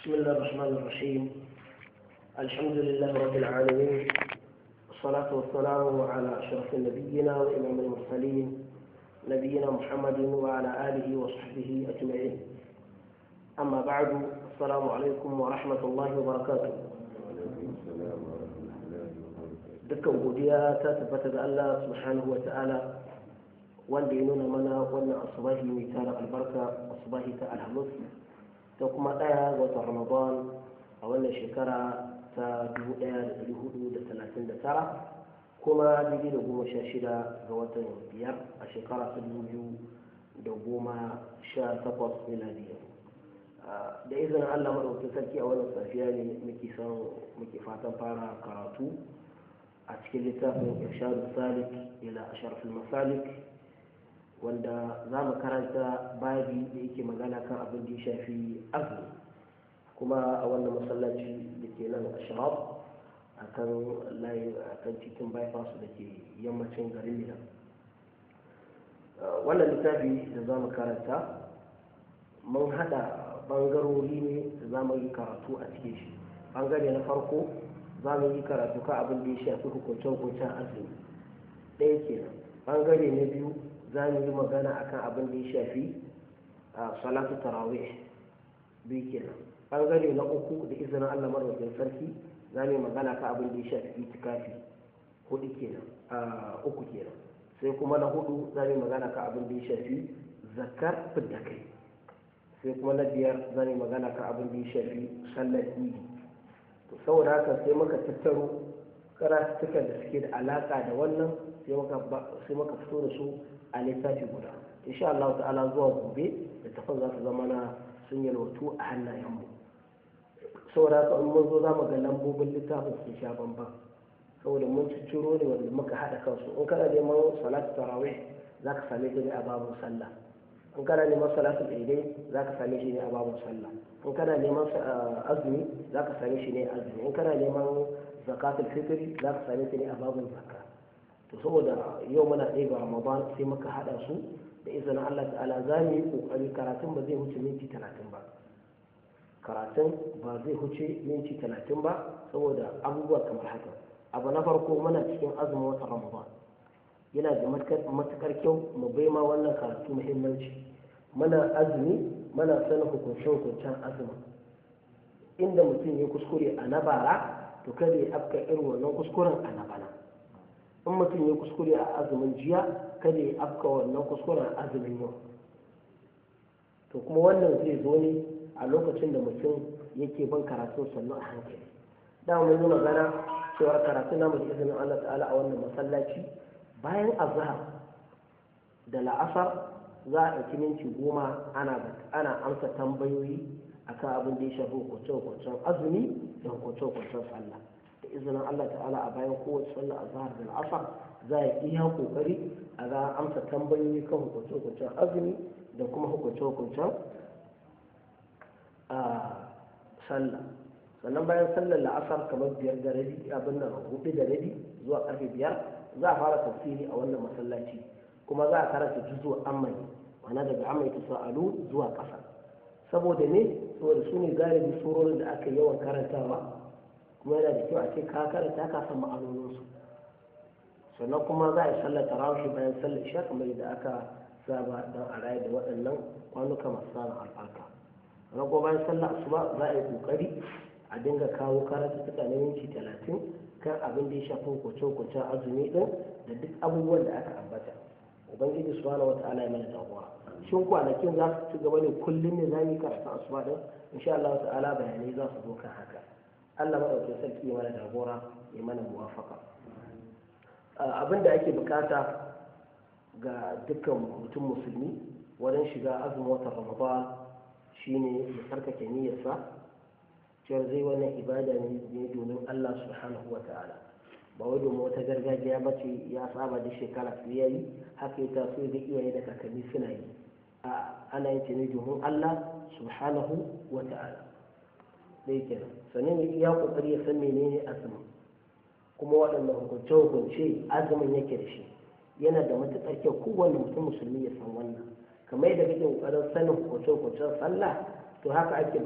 بسم الله الرحمن الرحيم الحمد لله رب العالمين والصلاة والسلام على أشرف نبينا وإمام المرسلين نبينا محمد وعلى آله وصحبه أجمعين أما بعد السلام عليكم ورحمة الله وبركاته dukkan godiya ta tabbata ga Allah subhanahu wa ta'ala wanda ya nuna mana wannan asubahi mai tara albarka asubahi ta alhamis ta kuma ɗaya ga watan ramadan a wannan shekara ta 1439 kuma daidai da goma sha shida ga watan biyar a shekara ta biyu da goma sha takwas miladiya da izinin allah maɗaukin sarki a wannan safiya ne muke son muke fatan fara karatu a cikin littafin irshadu salik ila asharfil masalik wanda za mu karanta babi da yake magana kan abin da ya shafi azumi kuma a wannan masallaci da ke nan ashraf a kan layin a kan titin bypass da ke yammacin garin mina wannan littafi da za mu karanta mun hada bangarori ne da za mu yi karatu a cikin shi bangare na farko za mu yi karatu ka abin da ya shafi hukuncen-hukuncen azumi ɗaya kenan bangare na biyu za mu yi magana akan abin da ya shafi a salatu tarawih biyu kenan bangare na uku da izinin allah marwakin sarki za mu yi magana kan abin da ya shafi itikafi hudu kenan a uku kenan sai kuma na hudu za mu yi magana kan abin da ya shafi zakar fidda kai sai kuma na biyar za mu yi magana kan abin da ya shafi sallar idi to saboda haka sai muka tattaro karatukan da suke da alaka da wannan sai muka fito da su a littafi guda insha Allah ta'ala zuwa gobe da tafan za su zama na sun yalwatu a hannayenmu saboda haka in mun zo za mu ga lambobin littafin sun sha bamban saboda mun ciro ne wanda muka haɗa kansu in kana neman salatu tarawih za ka same shi ne a babun sallah in kana neman salatu daidai za ka same shi ne a babun sallah in kana neman azumi za ka same shi ne a azumi in kana neman zakatul fitri za ka same shi ne a babun zakka to saboda yau muna ɗaya ga ramadan sai muka haɗa su da izinin allah ta'ala za mu yi ƙoƙari karatun ba zai huce minti talatin ba karatun ba zai huce minti talatin ba saboda abubuwa kamar haka abu na farko muna cikin azumin watan ramadan yana da matukar kyau mu bai ma wannan karatu muhimmanci muna azumi muna sanin hukunce-hukuncen azumin inda mutum ya kuskure a na bara to kada ya afka irin wannan kuskuren a na bana in mutum ya kuskure a azumin jiya kada ya afka wannan kuskuren a azumin yau to kuma wannan zai zo ne a lokacin da mutum yake ban karatun sannu a hankali da mun yi magana cewa karatu namu da izinin Allah ta'ala a wannan masallaci bayan azhar da la'asar za a ɗauki minti goma ana ana amsa tambayoyi akan abin da ya shafi hukunce-hukuncen azumi da hukunce-hukuncen sallah da izinin Allah ta'ala a bayan kowace sallah azhar da la'asar za a iya kokari a ga amsa tambayoyi kan hukunce-hukuncen azumi da kuma hukunce-hukuncen a sallah sannan bayan sallar la'asar kamar biyar da rabi abin nan hudu da rabi zuwa karfe biyar za a fara tafsiri a wannan masallaci kuma za a karanta juzu amai ma'ana daga amai ta sa'alu zuwa ƙasa saboda ne saboda su ne galibi surorin da aka yawan karantawa kuma yana da kyau a ce ka karanta ka san ma'anoninsu sannan kuma za a yi sallar tarawih bayan sallar isha kamar yadda aka saba don a raye da waɗannan kwanuka masu samun albarka rago bayan sallar asuba za a yi kokari a dinga kawo karatu ta na minti talatin kan abin da ya shafi hukunce-hukuncen azumi din da duk abubuwan da aka ambata ubangiji subhanahu wa ta'ala ya mana jagora shin kwanakin za su ci gaba ne kullum ne za mu yi karatu asuba din insha Allah ta'ala bayanai za su zo kan haka Allah madaukakin sarki ya mana jagora ya mana muwafaka abin da ake bukata ga dukkan mutum musulmi wajen shiga azumin watan ramadan shine ya sarkake niyyarsa cewar zai wannan ibada ne domin Allah subhanahu wa ta'ala ba wai domin wata gargajiya ba ce ya saba da shekara su yayi haka ya taso da iyaye da kakanni suna yi a ana yin ne domin Allah subhanahu wa ta'ala dai kenan sannan ya iya kokari ya san menene azumin kuma waɗannan hukunce hukunce azumin yake da shi yana da matuƙar kyau kowane mutum musulmi ya san wannan kamar yadda kake kokarin sanin hukunce hukuncen sallah to haka ake